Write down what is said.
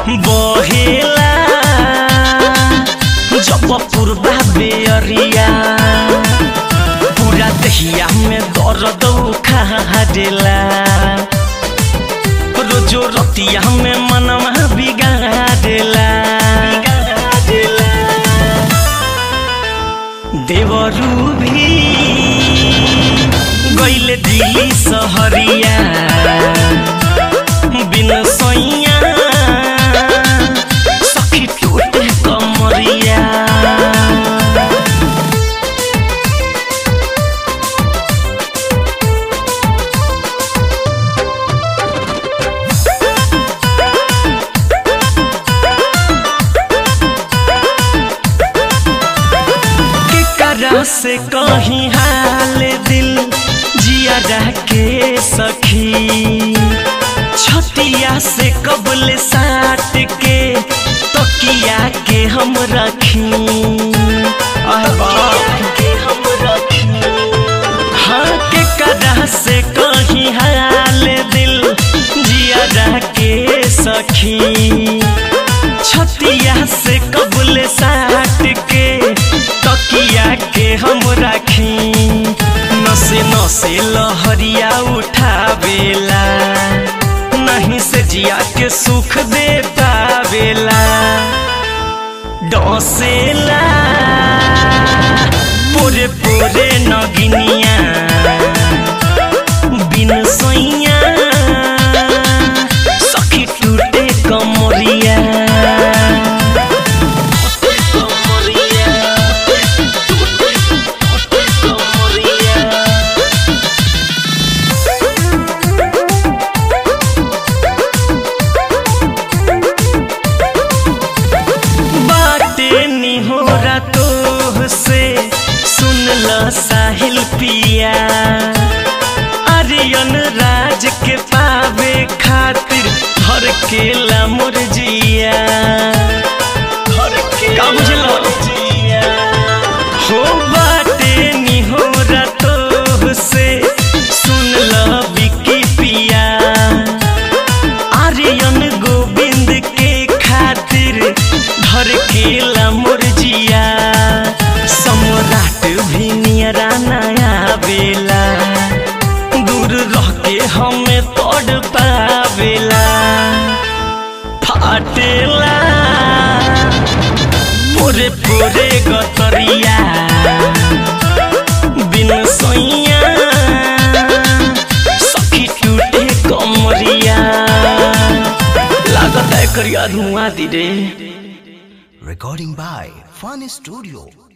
बहेला जब पूर्वा बेअरिया पूरा दहिया में दर्द उखाड़ेला रोजो रतिया में मनवा बिगाड़ेला देवरू भी गैले दिल्ली सहरिया बिन सैया सखी टूटे कमरिया केकरा से कहीं हाल दिल जिया के सखी छतिया से कबल साट के तकिया के हम रखी के हम रखी हाँ के कदा से कहीं हाल दिल जिया के सखी छतिया से कबूल साट के तकिया के हम राखी नसे नसे लहरिया उठावेला नहीं से जिया के सुख दे पावेला डसेला पूरे पूरे नगिनिया बिन सैया सखी टूटे कमरिया कमरिया टूटे कमरिया बाटे निहोरा तो से सुन ल साहिल पिया आर्यन राज के पावे खातिर घर के ला मुरजिया घर के का जिया हो बाटे निहोरा तो से सुन ल बिकी पिया आर्यन गोविंद के खातिर घर के ला मुरजिया सम्राट भी नियरा नया बेला दूर रह के हमें तोड़ पावेला फाटेला पूरे पूरे गतरिया बिन सोइया सखी टूटे कमरिया लागत है करिया धुआं दी रे Recording by Fun Studio.